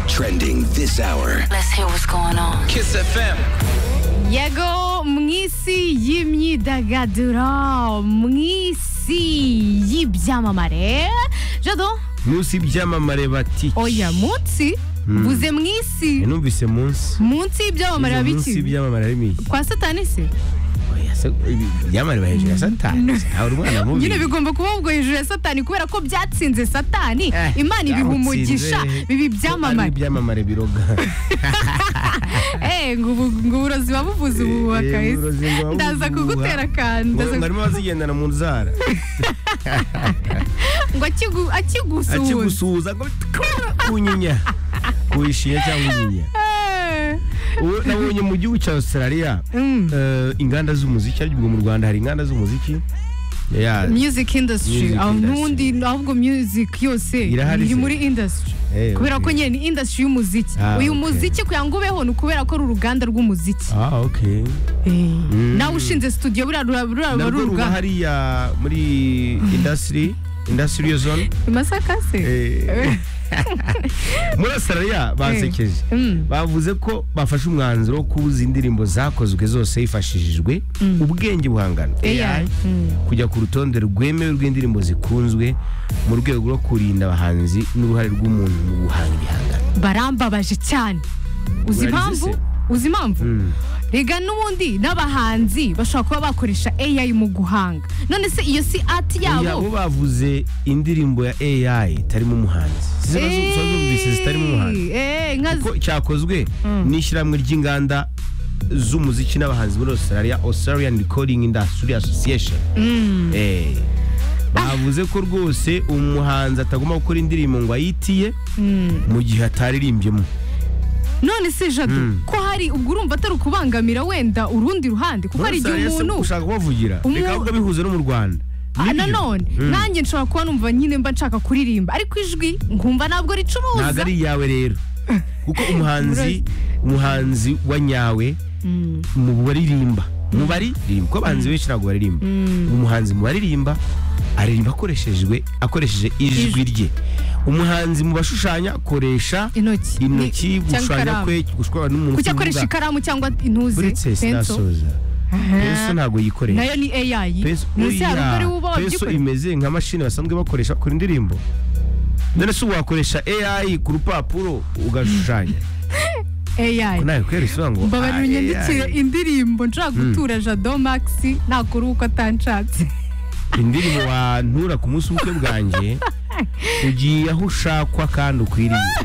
Trending this hour. Let's hear what's going on. Kiss FM. jego mngisi입니다. 들어 mngisi y'ibyamamare. Jado, munsi byamamare bati oya munsi buze mngisi. numvise munsi Munsi y'ibyamamare munsi biki? byamamare harimo iki Kwa satani se. Oya, se- ibi- ibyamamare biba hejuru ya satani ntabwo umwana mubi Nyine bigomba kuba ubwo hejuru ya satani kubera ko byatsinze satani. Eh, Imana ibiha umugisha byamutsinze. bibi Ari byamamare. ibyamamare biroga Eh, ngo ubu- ngo uburozi babuvuze ubu Eh, bakahise. uburozi ngo Ndaza babubuha. kugutera akantu. ngo ndaza- harimo abazigendana mu nzara Ngo akigu- akigusuhuza. akigusuhuza ngo kunyinya kuishinya cyangwa inyinya Eh. Ubu nabonye mu gihugu cya australia eh, inganda z'umuziki ariko ubwo mu rwanda hari inganda z'umuziki Yeah, music industry Music aho industry. ntundi ahubwo music yose Irahari iri se? muri industry Eh, kubera ko okay. nyine ni industry y'umuziki Ah, uyu okay. muziki kugira ngo ubeho ni ukubera ko ari uruganda rw'umuziki ah okay nawe ushinze studio buriya ruba ruba ruba ari narwo ruba uruganda hariya muri industry industrial zone i masaka se Eh, muri australia basekeje Mm. bavuze ko bafashe umwanzuro wo kubuza indirimbo zakozwe zose hifashishijwe ubwenge buhangano AI. kujya ku rutonde rwemewe rw'indirimbo zikunzwe mu rwego rwo kurinda abahanzi n'uruhare rw'umuntu mu guhanga ibihangano barambabaje cyane uzi Urarize impamvu se? uzi impamvu rega n'ubundi n'abahanzi bashobora kuba bakoresha AI mu guhanga none se iyo si art Oya, bo yabo bavuze indirimbo ya AI itarimo umuhanzi Sizo bazu- zo zumvise zitarimo umuhanzi Eh, eh, nka ko cyakozwe n'ishyirahamwe ry'inganda z'umuziki n'abahanzi muri Australia Australian Recording Industry Association Eh, bavuze ko rwose umuhanzi atagomba gukora indirimbo ngo ayitiye mu gihe ataririmbyemo none se jado ko hari ubwo urumva atari ukubangamira wenda urundi ruhande kuko hari igihe umuntu ushaka kubavugira Umu- reka ahubwo bihuze no mu Rwanda Ah, Nibyo. nanone nanjye nshobora kuba numva nyine mba nshaka kuririmba ariko ijwi nkumva ntabwo ntabwo ricuruza ari iyawe rero kuko umuhanzi umuhanzi wa nyawe mu baririmba mu baririmba kuko abahanzi benshi ntabwo baririmba umuhanzi mu baririmba aririmba akoreshejwe akoresheje ijwi rye umuhanzi mu bashushanya akoresha Intoki. Ni- intoki cyangwa gushushanya ikaramu. kwe gushushanya n'umuntu kuki akoresha uvuga. ikaramu cyangwa intuze uretse penso sinasoza penso ntabwo yikoresha nayo ni AI Peso, munsi hari ubwo oya, ari uba peso wabyikoresha imeze nka mashini basanzwe bakoresha bakora indirimbo none se wakoresha AI ku rupapuro ugashushanya AI nawe kwera isobango mbabarira unyandikire indirimbo nshaka gutura jado maxi nakora uko atanshatse indirimbo wantura ku munsi w'ubukwe bwanjye ugiye aho ushakwa kandi ukwiriye